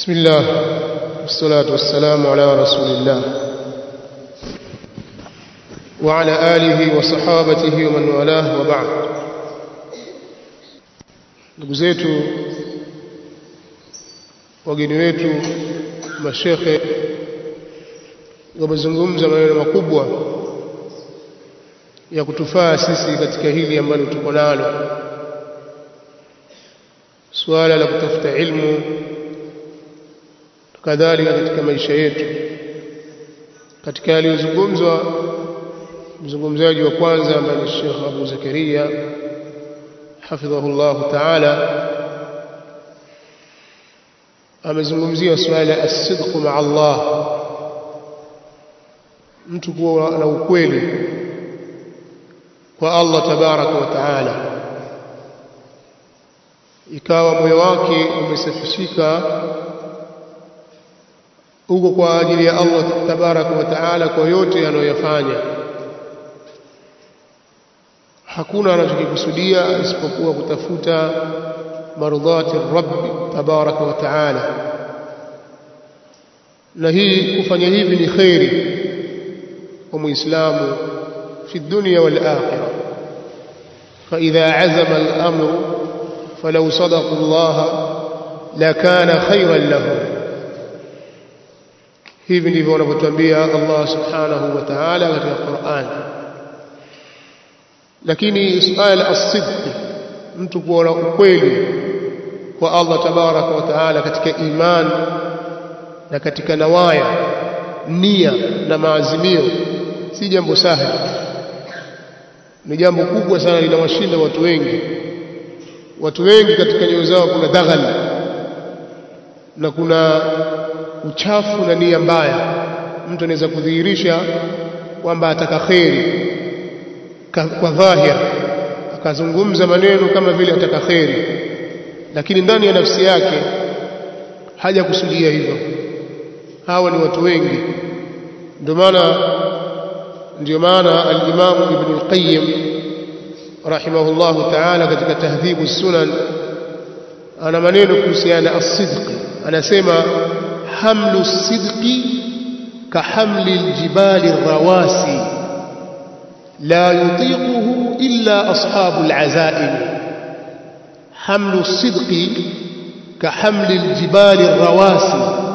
بسم الله والصلاة والسلام على رسول الله وعلى آله وصحابته ومن والاه وبعد ndugu zetu wageni wetu mashekhe wamezungumza maneno makubwa ya kutufaa sisi katika hili ambalo tuko nalo suala la kutafuta ilmu kadhalika katika maisha yetu katika yaliyozungumzwa mzungumzaji wa kwanza ambaye ni Sheikh Abu Zakaria hafidhahu Allah ta'ala amezungumzia suala la as-sidq ma'a Allah mtu kuwa na ukweli kwa Allah tabaraka wa taala ikawa moyo wake umesafishika huko kwa ajili ya Allah tabaraka wa taala kwa yote anayoyafanya hakuna anachokikusudia isipokuwa kutafuta marudhati rabbi tabaraka wa taala na hii kufanya hivi ni khairi kwa muislamu في الدنيا والآخرة فإذا عزم الأمر فلو صدقوا الله لكان خيرا لهم hivi ndivyo wanavyotuambia Allah subhanahu wa ta'ala katika Qur'an lakini suala as-sidq mtu kuwa na ukweli kwa Allah tabaraka wa ta'ala katika iman na katika nawaya nia na maazimio si jambo sahali ni jambo kubwa sana linawashinda watu wengi watu wengi katika nyoyo zao kuna daghal na kuna uchafu na nia mbaya mtu anaweza kudhihirisha kwamba ataka kheri kwa dhahir akazungumza maneno kama vile ataka kheri lakini ndani ya nafsi yake hajakusudia hivyo hawa ni watu wengi ndio maana ndio maana al-Imam Ibn al-Qayyim rahimahullah ta'ala katika tahdhibu sunan ana maneno kuhusiana as-sidq anasema hamlu as-sidqi ka hamli al-jibali ar-rawasi la yutiquhu illa ashabu al-azaim hamlu as-sidqi ka hamli al-jibali ar-rawasi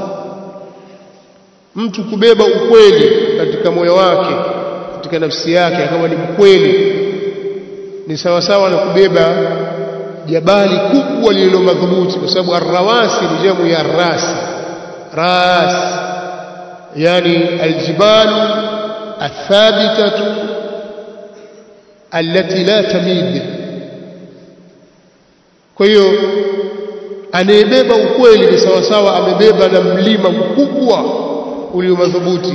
mtu kubeba ukweli katika moyo wake katika nafsi yake akawa ni mkweli ni sawa sawa na kubeba jabali kubwa lililo madhubuti kwa sababu arrawasi ni jamu ya ras ras yani aljibalu athabitatu allati la tamid kwa hiyo anayebeba ukweli ni sawa sawa amebeba na mlima mkubwa ulio madhubuti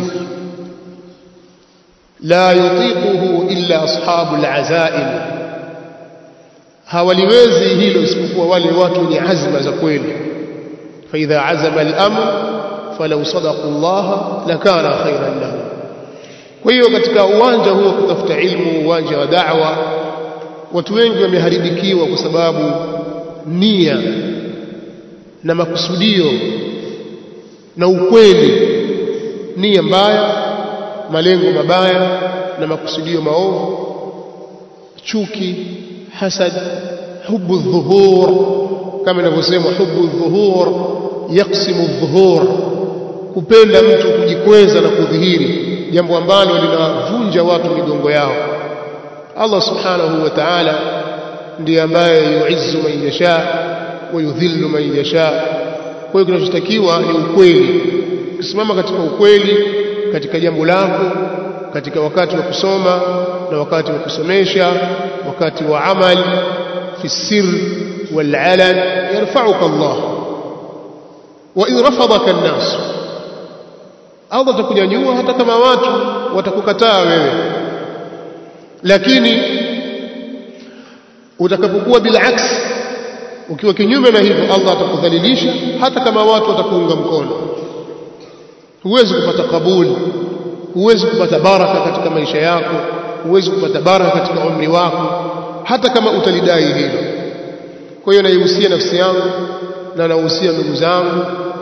la yutiquhu illa ashabu alazaim hawaliwezi hilo isipokuwa wale watu wenye azma za kweli fa idha azama al-amr falau sadaqu Allah lakana khairan lahu kwa hiyo katika uwanja huo kutafuta ilmu uwanja wa da'wa watu wengi wameharibikiwa kwa sababu nia na makusudio na ukweli nia mbaya malengo mabaya na makusudio maovu chuki hasad hubu dhuhur kama inavyosema hubu dhuhur yaksimu dhuhur kupenda mtu kujikweza na kudhihiri jambo ambalo linavunja watu migongo yao Allah subhanahu wa ta'ala ndiye ambaye yuizzu man yasha wa yudhillu man yasha kwa hiyo kinachotakiwa ni ukweli ukisimama katika ukweli katika jambo lako katika wakati wa kusoma na wakati wa kusomesha wakati wa amali fi sir wal alan yarfa'uka Allah wa in rafadaka an-nas Allah atakunyanyua hata kama watu watakukataa wewe lakini utakapokuwa bilaks ukiwa kinyume na hivyo Allah atakudhalilisha hata kama watu watakuunga mkono huwezi kupata kabuli huwezi kupata baraka katika maisha yako huwezi kupata baraka katika umri wako hata kama utalidai hilo kwa hiyo naihusia nafsi yangu na nahusia ndugu zangu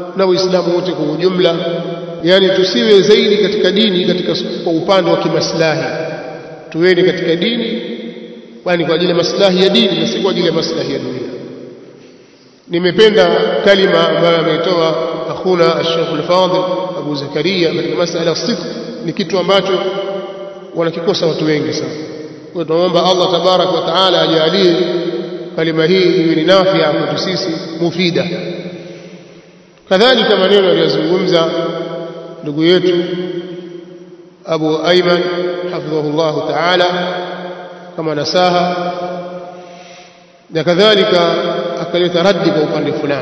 na Uislamu wote kwa ujumla yani tusiwe zaidi katika dini katika kwa upande wa kimaslahi tuweni katika dini kwani kwa ajili ya maslahi ya dini na si kwa ajili ya maslahi ya dunia nimependa kalima ambayo ameitoa akhuna Sheikh al-Fadil Abu Zakaria katika masala sidq ni kitu ambacho wanakikosa watu wengi sana kwa tunaomba Allah tabarak wa taala ajalie kalima hii iwe ni nafia kwetu sisi mufida kadhalika maneno aliyozungumza ndugu yetu Abu Ayman hafidhahullah taala kama nasaha na kadhalika akaleta raddi kwa upande fulani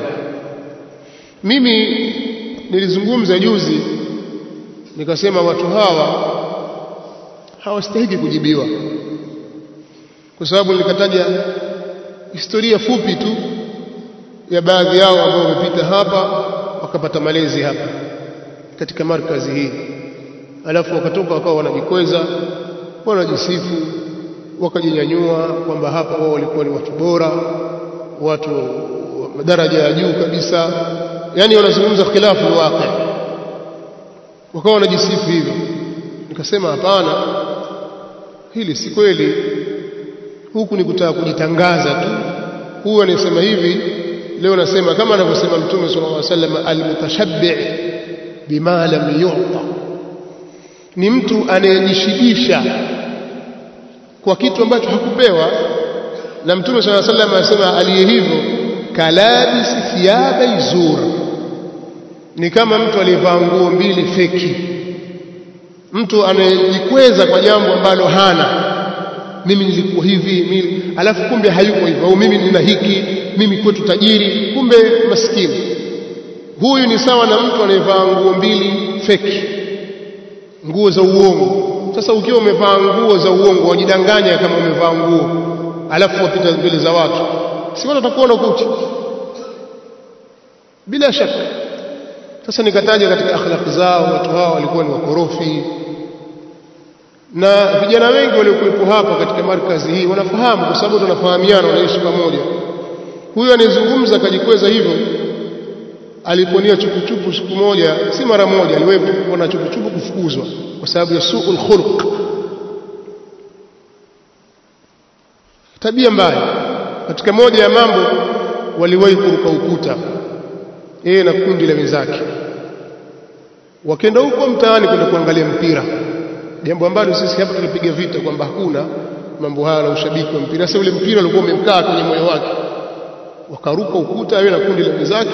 mimi nilizungumza juzi nikasema watu hawa hawastahili kujibiwa kwa sababu nilikataja historia fupi tu ya baadhi yao ambao wamepita hapa wakapata malezi hapa katika markazi hii alafu wakatoka wakawa wanajikweza wanajisifu wakajinyanyua kwamba hapa wao walikuwa ni watu bora watu wa daraja ya juu kabisa yani wanazungumza khilafu waqi wakawa wanajisifu hivyo nikasema hapana hili si kweli huku ni kutaka kujitangaza tu huyu anasema hivi leo nasema kama anavyosema mtume sallallahu alaihi wasallam almutashabbi bima lam yu'ta ni mtu anayejishibisha kwa kitu ambacho hakupewa na mtume sallallahu alaihi wasallam anasema aliye hivyo kalabisi thiyaba izur ni kama mtu aliyevaa nguo mbili feki mtu anayejikweza kwa jambo ambalo hana mimi nilikuwa hivi mimi alafu kumbe hayuko hivyo au mimi nina hiki mimi kwetu tajiri kumbe maskini huyu ni sawa na mtu anayevaa nguo mbili feki nguo za uongo sasa ukiwa umevaa nguo za uongo wajidanganya kama umevaa nguo alafu wapita mbele za watu si watu watakuona kuti bila shaka sasa nikataja katika akhlaq zao watu hao walikuwa ni wakorofi na vijana wengi waliokuwepo hapa katika markazi hii wanafahamu kwa sababu tunafahamiana wanaishi pamoja huyu anayezungumza akajikweza hivyo aliponia chupuchupu siku moja si mara moja aliwahi kuona chupuchupu kufukuzwa kwa sababu ya suul khuluq tabia mbaya katika moja ya mambo waliwahi kuruka ukuta yeye na kundi la wenzake wakenda huko mtaani kwenda kuangalia mpira jambo ambalo sisi hapa tulipiga vita kwamba hakuna mambo haya na ushabiki wa mpira sasa ule mpira ulikuwa umemkaa kwenye moyo wake wakaruka ukuta yeye na kundi la wenzake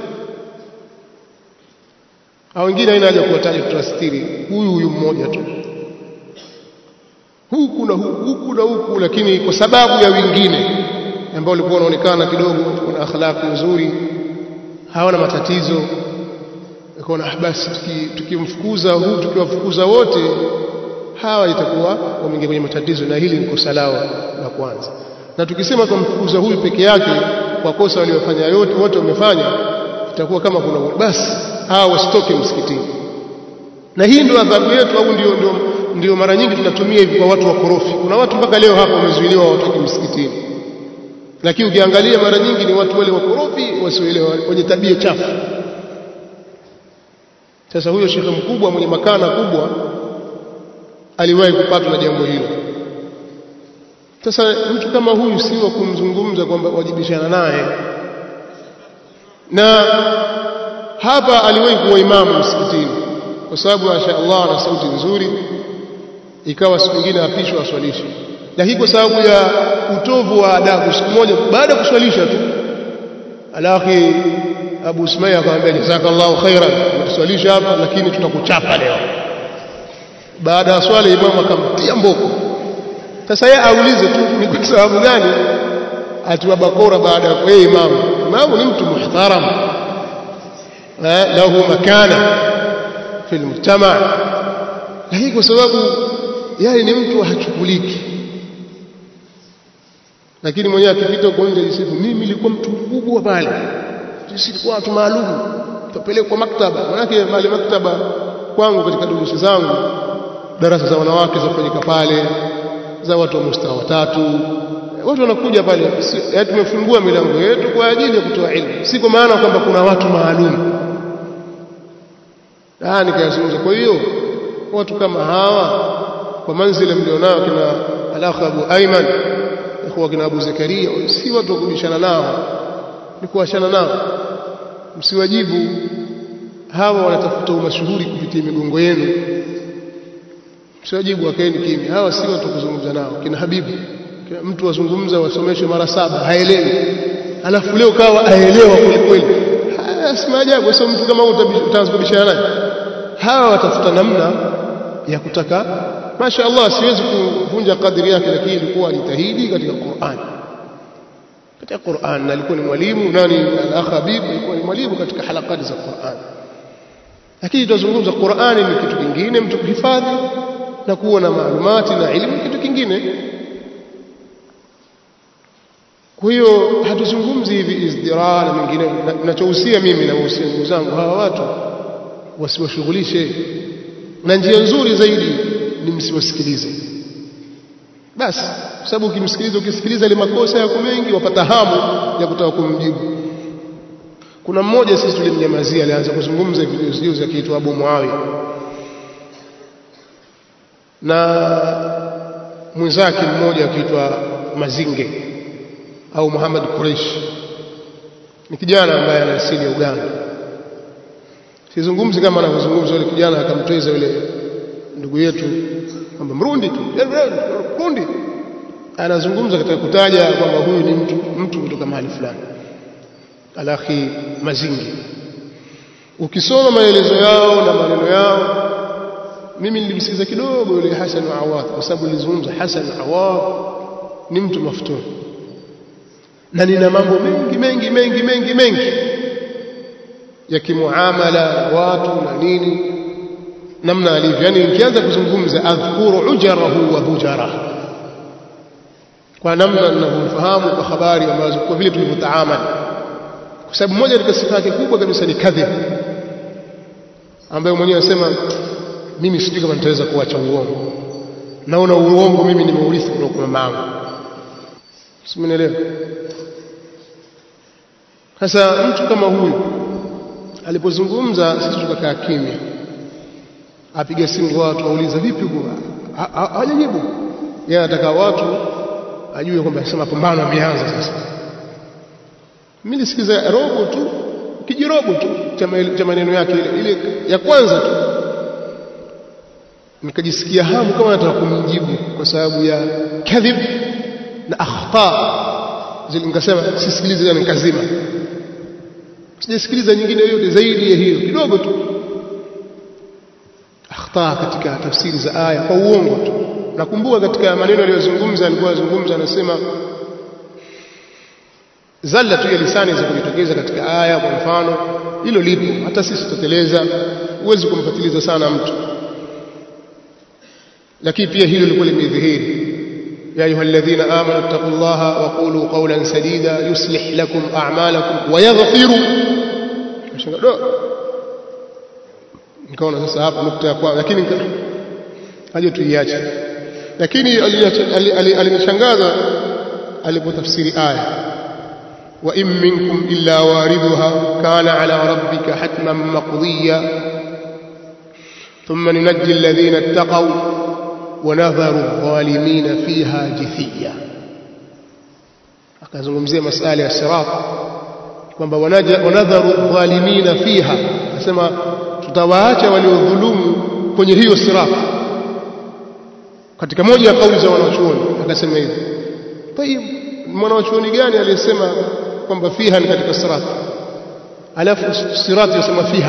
hao wengine haina haja kuwataja tutastiri huyu huyu mmoja tu huku na huku, huku na huku lakini kwa sababu ya wengine ambao walikuwa wanaonekana kidogo wana akhlaq nzuri hawana matatizo ikaona basi tukimfukuza tuki huu tukiwafukuza wote hawa itakuwa wameingia kwenye matatizo na hili ni kosa lao la kwanza na tukisema tumfukuza huyu peke yake kwa kosa waliofanya yote wote wamefanya itakuwa kama kuna basi hawa wasitoke msikitini na hii ndio adhabu yetu au ndio, ndio, ndio mara nyingi tunatumia hivi kwa watu wakorofi kuna watu mpaka leo hapa wamezuiliwa watoke msikitini lakini ukiangalia mara nyingi ni watu wale wakorofi wasioelewa wenye tabia chafu sasa huyo shekhe mkubwa mwenye makana kubwa aliwahi kupatwa na jambo hilo sasa mtu kama huyu si wa kumzungumza kwamba wajibishana naye na hapa aliwahi kuwa imamu msikitini kwa sababu masha Allah ana sauti nzuri ikawa siku nyingine apishwa aswalishe lakini kwa sababu ya utovu wa adabu siku moja baada ya kuswalisha tu alakhi Abu Ismail akamwambia jazakallahu khairan umetuswalisha hapa lakini tutakuchapa leo baada ya swala imamu akamtia mboko sasa yeye aulize tu ni kwa sababu gani atiwa bakora baada ya kwa imamu imamu ni mtu muhtaram lahu makana fi mujtama lakini kwa sababu yeye ni mtu hachukuliki lakini mwenyewe akipita huko nje jisifu mimi nilikuwa mtu mkubwa pale sisi tulikuwa watu maalum tupelekwa maktaba manake pale maktaba kwangu katika durusi zangu darasa za wanawake zafanyika pale za watu wa mustawa tatu watu wanakuja pale tumefungua milango yetu kwa ajili ya kutoa elimu si kwa maana kwamba kuna watu maalum ah nikayazungumza kwa hiyo watu kama hawa kwa manzila mlionao kina alakh Abu Ayman ikhwa kina Abu Zakaria si watu wa kubishana nao ni kuachana nao msiwajibu hawa wanatafuta umashuhuri kupitia migongo yenu msiwajibu wakaeni kimya hawa si watu kuzungumza nao kina Habibu kina mtu wazungumza wasomeshwe mara saba haelewi alafu leo kawa aelewa kweli kweli si maajabu sasa mtu kama utaanza kubishana naye hawa watafuta namna ya kutaka Masha Allah siwezi kuvunja kadri yake lakini ilikuwa ajitahidi katika Qur'an katika Qur'an na alikuwa ni mwalimu nani al-akh Habib alikuwa ni mwalimu katika halakati za Qur'an lakini tunazungumza Qur'ani ni kitu kingine mtu kuhifadhi na kuwa na maalumati na elimu kitu kingine kwa hiyo hatuzungumzi hivi izdira na mengineyo ninachohusia mimi na wahusia ndugu zangu hawa watu wasiwashughulishe na njia nzuri zaidi ni msiwasikilize basi kwa sababu ukimsikiliza ukisikiliza ile makosa yako mengi wapata hamu ya kutaka kumjibu kuna mmoja sisi tulimnyamazia alianza kuzungumza hivi juzi akiitwa Abu Muawiya na mwenzake mmoja akiitwa Mazinge au Muhammad Quraish ni kijana ambaye ana asili ya Uganda sizungumzi kama anavyozungumza yule kijana akamtweza yule ndugu yetu kwamba mrundi tu mrundi anazungumza katika kutaja kwamba huyu ni mtu mtu kutoka mahali fulani alakhi mazingi ukisoma maelezo yao na maneno yao mimi nilimsikiza kidogo yule Hassan Awadh kwa sababu nilizungumza Hassan Awadh ni mtu maftun na nina mambo mengi mengi mengi mengi mengi ya kimuamala na watu na nini namna alivyo yani nikianza kuzungumza adhkuru ujarahu wa bujara kwa namna ninavyomfahamu kwa habari ambazo kwa vile tulivyotaamali kwa sababu moja katika sifa yake kubwa kabisa ni kadhib ambayo mwenyewe anasema mimi sijui kama nitaweza kuacha uongo naona uongo mimi nimeurithi kutoka kwa mamangu simenielewa sasa mtu kama huyu alipozungumza sisi tukakaa kimya apiga simu kwa watu auliza vipi huko hajajibu yeye anataka watu ajue kwamba sema mapambano yameanza sasa mimi nisikiza robo tu kijirobo tu cha maneno yake ile ile ya kwanza tu nikajisikia hamu kama nataka kumjibu kwa sababu ya kadhib na akhta zile nikasema sisikilize na nikazima sijasikiliza nyingine yoyote zaidi ya hiyo kidogo tu akhta katika tafsiri za aya kwa uongo tu nakumbuka katika maneno aliyozungumza alikuwa azungumza anasema zalla tu ya lisani za kujitokeza katika aya kwa mfano hilo lipo hata sisi tutateleza huwezi kumfatiliza sana mtu lakini pia hilo lilikuwa limedhihiri يا أيها الذين آمنوا اتقوا الله وقولوا قولا سديدا يصلح لكم أعمالكم ويغفر nikaona sasa hapa nukta ya kwanza lakini haja tuiache lakini alinishangaza alipotafsiri aya wa in minkum illa waridhuha kana ala rabbika hatman maqdiya thumma nunajji alladhina ittaqaw ونذر الظالمين فيها جثيا akazungumzia masala ya sirat kwamba wanadharu dhalimina fiha asema tutawaacha waliodhulumu kwenye hiyo sirat katika moja ya kauli za wanachuoni akasema hivi tayib mwanachuoni gani aliyesema kwamba fiha ni katika sirat alafu sirat yasema fiha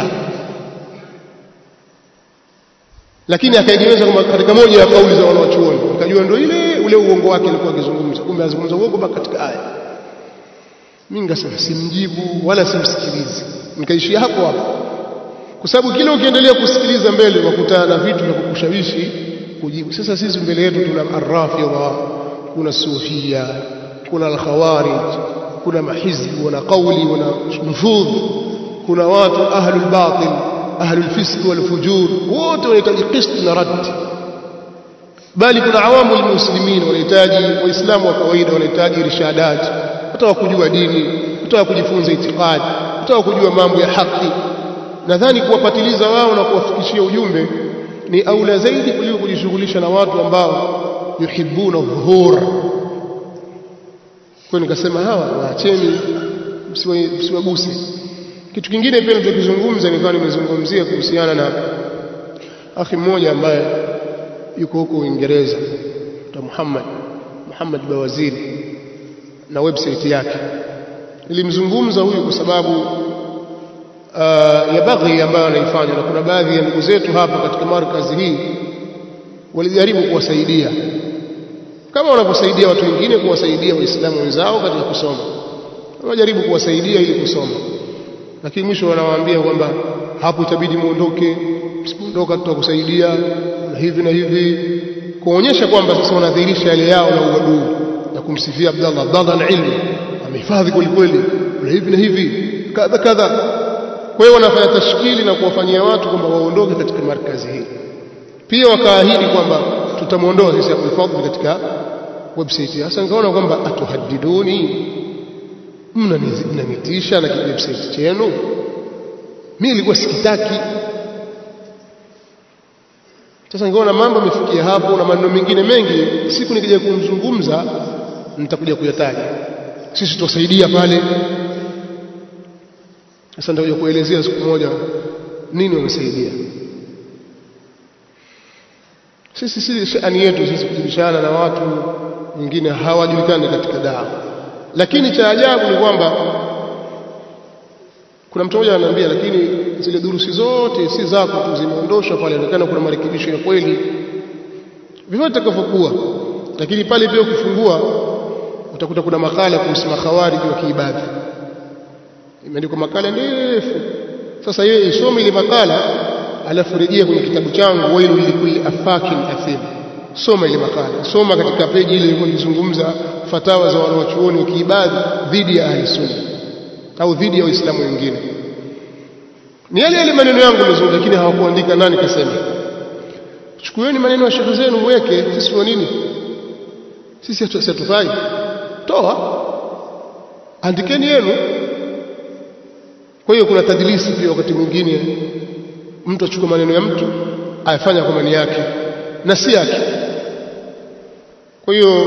lakini akaegemeza kwamba katika moja ya kauli za wanawachuoni akajua ndio ile ule uongo wake alikuwa akizungumza kumbe azungumza uongo mpaka katika aya mimi ngasema simjibu wala simsikilizi nikaishia hapo hapo kwa sababu kile ukiendelea kusikiliza mbele wakutana na vitu vya kukushawishi kujibu sasa sisi mbele yetu tuna arrafidha kuna sufia kuna alkhawarij kuna mahizbi wana kauli wana nufudh kuna watu ahlul batil ahlu alfisq walfujur wote wanahitaji qist na rad bali kuna awamu almuslimin wanahitaji waislamu wa kawaida wanahitaji irshadat hata kujua dini hata kujifunza itikadi hata kujua mambo ya haki nadhani kuwapatiliza wao na kuwafikishia ujumbe ni aula zaidi kuliko kujishughulisha na watu ambao yuhibbuna dhuhur kwa nikasema hawa waacheni msiwaguse kitu kingine pia nilichokizungumza nikawa nimezungumzia kuhusiana na akhi mmoja ambaye yuko huko Uingereza ta Muhammad Muhammad Bawaziri na website yake nilimzungumza huyu kwa sababu uh, ya baghi ambayo anaifanya na kuna baadhi ya ndugu zetu hapa katika markazi hii walijaribu kuwasaidia kama wanavyosaidia watu wengine kuwasaidia waislamu wenzao katika kusoma wajaribu kuwasaidia ili kusoma lakini mwisho wanawaambia kwamba hapo itabidi muondoke msipoondoka tutakusaidia na hivi na hivi kuonyesha kwamba sasa wanadhihirisha yale yao na uadui na kumsifia Abdallah Abdallah na ilmu amehifadhi kweli kweli na hivi na hivi kadha kadha kwa hiyo wanafanya tashkili na kuwafanyia watu kwamba waondoke katika markazi hii pia wakaahidi kwamba tutamuondoa sisi Abdul Fadhl katika website sasa nikaona kwamba atuhaddiduni mnanitisha na website chenu mimi nilikuwa sikitaki sasa nikaona mambo yamefikia hapo na maneno mengine mengi siku nikija kumzungumza nitakuja kuyataja sisi tutasaidia pale sasa nitakuja kuelezea siku moja nini wamesaidia sisi si shani yetu sisi kujibishana na watu wengine hawajulikani katika dawa lakini cha ajabu ni kwamba kuna mtu mmoja ananiambia lakini zile durusi zote si zako tu zimeondoshwa pale inaonekana kuna marekebisho ya kweli vivyo vitakavyokuwa lakini pale pia ukifungua utakuta kuna makala kuhusu makhawariji wa kiibadhi imeandikwa makala ndefu sasa yeye isome ile makala alafu rejea kwenye kitabu changu wailu likulli afakin athim soma ile makala soma katika peji ile ilikuwa ikizungumza fatawa za wanawachuoni wa kiibadhi dhidi ya ahli sunna au dhidi ya waislamu wengine ni yale yale maneno yangu nilizungumza lakini hawakuandika nani kasema chukueni maneno ya shekhe zenu mweke sisi wa nini sisi hatufai toa andikeni yenu kwa hiyo kuna tadlisi pia wakati mwingine mtu achukua maneno ya mtu ayafanya kwa mani yake na si yake kwa hiyo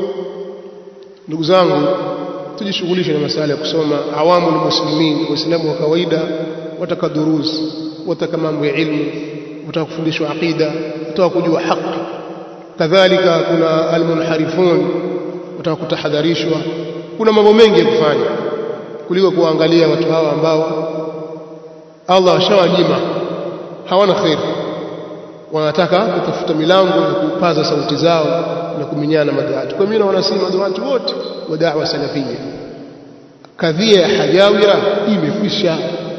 ndugu zangu tujishughulishe na masala ya kusoma awamu muslimin waislamu wa kawaida wataka durus wataka mambo ya ilmu wataka kufundishwa aqida wataka kujua haki kadhalika kuna almunharifun wataka kutahadharishwa kuna mambo mengi ya kufanya kuliko kuangalia watu hawa ambao Allah ashawajima hawana khair wanataka kutafuta milango ya kupaza sauti zao na kuminyana maduati kwa mimi na wanasema maduati wote wa da'wa salafia kadhia ya hajawira imekwisha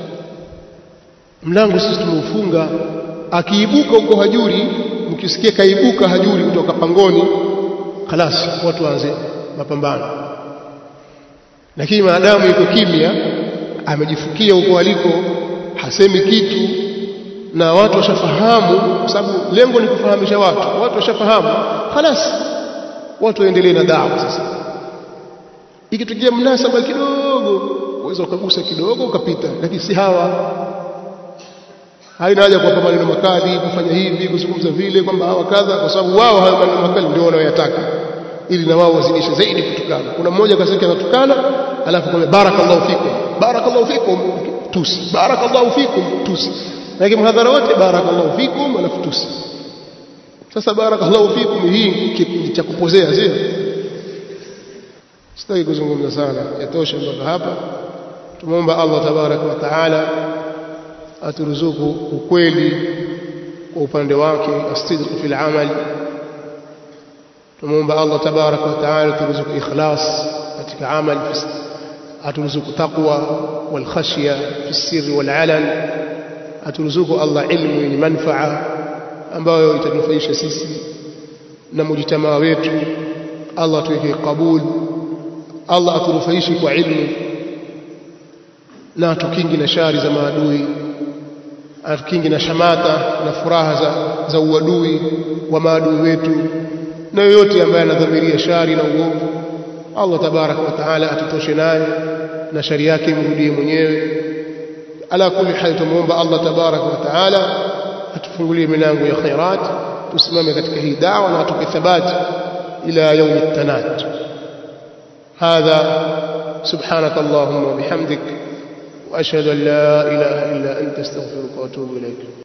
mlango sisi tumeufunga akiibuka huko hajuri mkisikia kaibuka hajuri kutoka pangoni خلاص watu waanze mapambano lakini maadamu yuko kimya amejifukia huko aliko hasemi kitu na watu washafahamu kwa sababu lengo ni kufahamisha watu watu washafahamu خلاص watu waendelee na dawa sasa ikitokea mnasaba kidogo uweza ukagusa kidogo ukapita lakini si hawa haina haja kuwapa maneno makali kufanya hivi kuzungumza vile kwamba hawa kadha kwa sababu wao hayo maneno makali ndio wanayoyataka ili na wao wazidishe zaidi kutukana kuna mmoja kasema anatukana alafu kwa barakallahu fikum barakallahu fikum tusi barakallahu fikum tusi lakini mhadhara wote barakallahu fikum alafu tusi sasa barakallahu fikum hii ni cha kupozea sio sitaki kuzungumza sana yatosha mpaka hapa tumuomba Allah tabaraka wa taala aturuzuku ukweli kwa upande wake asidq fil amal tumuomba Allah tabaraka wa taala aturuzuku ikhlas katika amal aturuzuku taqwa wal khashya fi sirri wal alan aturuzuku Allah ilmu yenye manfaa ambayo itanufaisha sisi na mujitamaa wetu Allah tuweke kabul Allah atunufaishe kwa ilmu na atukingi na shari za maadui atukingi na shamata na furaha za, za uadui wa maadui wetu na yoyote ambaye anadhamiria shari na uovu Allah tabaraka wa taala atutoshe naye na shari yake imrudie mwenyewe ala kulli hal tumuomba Allah tabaraka wa taala atufungulie milango ya khairat tusimame katika hii dawa na atupe thabati ila yaumi tanat hadha subhanak allahumma wa bihamdik wa ashhadu an la ilaha illa anta astaghfiruka wa atubu ilayk